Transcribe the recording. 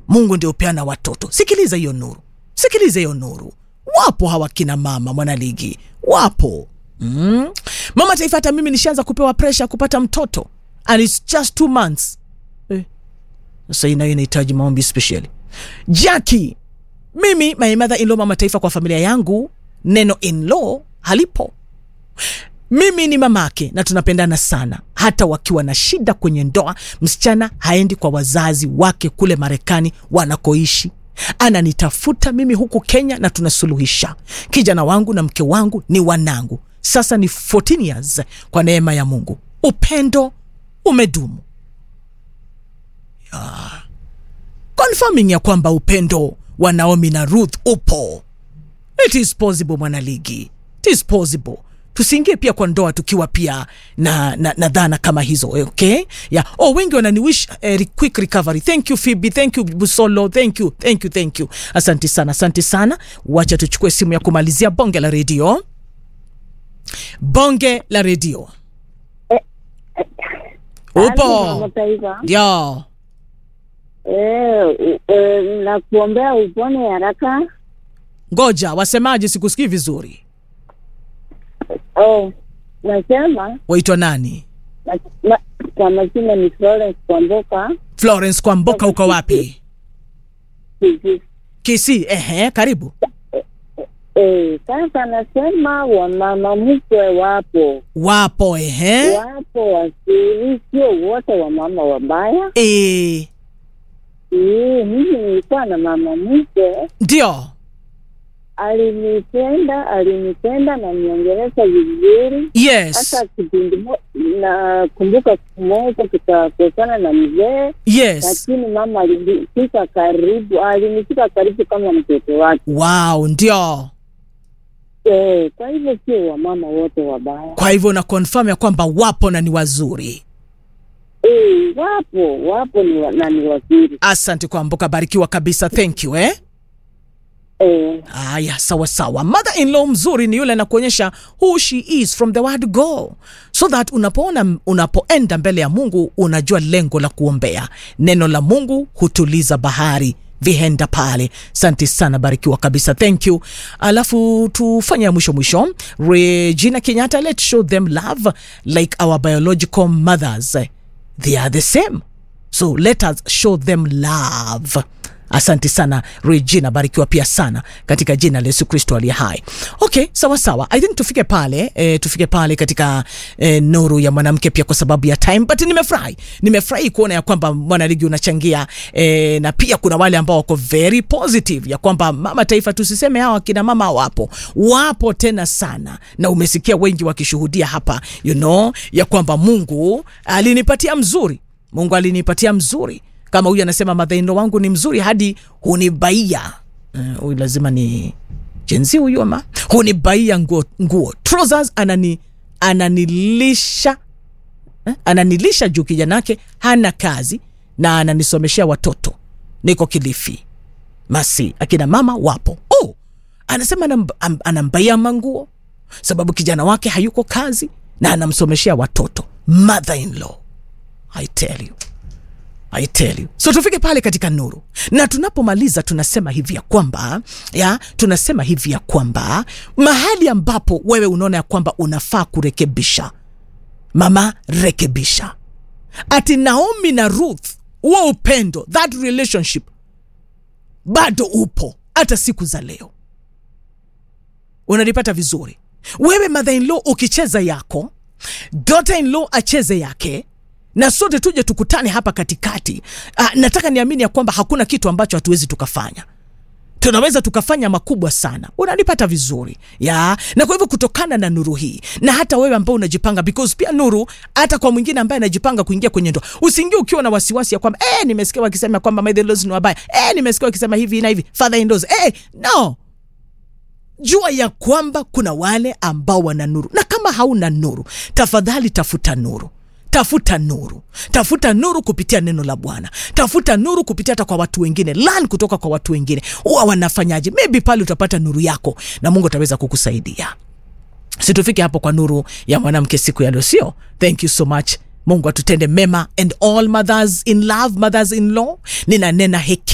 mungu ndio upeana watoto sikiliza hiyo nuru sikiliza hiyo nuru wapo hawa kina mama mwanaligi wapo mm. mama taifa hata mimi nishaanza kupewa presha kupata mtoto and its just two months eh. sasa hii nayo inahitaji maombi specially jaki mimi my mother in law mama taifa kwa familia yangu neno in law halipo mimi ni mamake na tunapendana sana hata wakiwa na shida kwenye ndoa msichana haendi kwa wazazi wake kule marekani wanakoishi ananitafuta mimi huku kenya na tunasuluhisha kijana wangu na mke wangu ni wanangu sasa ni 14 years kwa neema ya mungu upendo umedumu ya. confirming ya kwamba upendo wa naomi na ruth upo it is possible mwanaligi it is possible tusiingie pia kwa ndoa tukiwa pia na, na, na dhana kama hizo okay yeah. oh, wengi wananiwish uh, quick recovery thank you phoebe thank you busolo thank you thank you thank you asante sana asante sana wacha tuchukue simu ya kumalizia bonge la redio bonge la redio upo Mataifa. ndio Eh, eh, nakuombea upone haraka. ngoja wasemaje sikusikii vizuri Oh, nasema waitwa nani na- na- kwa majina ni Florence Kwamboka. florence kwamboka uko wapi Kisi. kisi ehe karibu Eh, sasa nasema wamama mkwe wapo wapo ehe wapo wazuri, sio wote wamama wabaya. e, Eh, mimi nilikuwa na mama mkwe ndio alinipenda, alinipenda na niongelesha vizuri yes hata kipindi mo- nakumbuka siku moja tukakosana na mzee yes lakini mama alinifika karibu alinifika karibu kama mtoto wake wow ndio eh, kwa hivyo sio wamama wote wabaya kwa hivyo na confirm ya kwamba wapo na ni wazuri eh, wapo wapo ni wa, na ni wazuri asante kwamboka barikiwa kabisa thank you eh eh, haya sawa sawa mother in law mzuri ni yule anakuonyesha who she is from the word go so that unapoona unapoenda mbele ya mungu unajua lengo la kuombea neno la mungu hutuliza bahari vihenda pale asante sana barikiwa kabisa thank you alafu tufanye ya mwisho mwisho regina kenyatta let's show them love like our biological mothers they are the same so let us show them love asante sana regina barikiwa pia sana katika jina la yesu kristo aliye hai okay sawa sawa i think tufike pale e, tufike pale katika e, nuru ya mwanamke pia kwa sababu ya time but nimefurahi nimefurahi kuona ya kwamba mwanaligi unachangia e, na pia kuna wale ambao wako very positive ya kwamba mama taifa tusiseme hawa kina mama wapo wapo tena sana na umesikia wengi wakishuhudia hapa you know ya kwamba mungu alinipatia mzuri mungu alinipatia mzuri kama huyu anasema madhaino wangu ni mzuri hadi hunibaia Eh, huyu uh, lazima ni jenzi huyu ama hunibaia nguo, nguo. Trousers anani ananilisha eh, ananilisha juu kijanake hana kazi na ananisomeshea watoto niko kilifi masi akina mama wapo oh, anasema anam- am- anambaia manguo sababu kijana wake hayuko kazi na anamsomeshea watoto mother in law i tell you I tell you. So tufike pale katika nuru, na tunapomaliza tunasema hivi ya kwamba ya tunasema hivi ya kwamba mahali ambapo wewe unaona ya kwamba unafaa kurekebisha, mama rekebisha. Ati Naomi na Ruth, huo upendo, that relationship bado upo hata siku za leo. Unanipata vizuri? Wewe mother in law ukicheza yako, daughter in law acheze yake na sote tuje tukutane hapa katikati. Ah, nataka niamini ya kwamba hakuna kitu ambacho hatuwezi tukafanya tunaweza tukafanya makubwa sana unanipata vizuri ya na kwa hivyo kutokana na nuru hii na hata wewe ambao unajipanga because pia nuru hata kwa mwingine ambaye anajipanga kuingia kwenye ndoa usiingie ukiwa na wasiwasi ya kwamba eh, nimesikia wakisema kwamba my in-laws ni wabaya eh, nimesikia wakisema hivi na hivi father in laws eh, no jua ya kwamba kuna wale ambao wana nuru na kama hauna nuru tafadhali tafuta nuru tafuta nuru tafuta nuru kupitia neno la bwana tafuta nuru kupitia hata kwa watu wengine lan kutoka kwa watu wengine huwa wanafanyaje maybe pale utapata nuru yako na mungu ataweza kukusaidia situfike hapo kwa nuru ya mwanamke siku ya leo sio thank you so much mungu atutende mema and all mothers in love mothers in law ninanena heki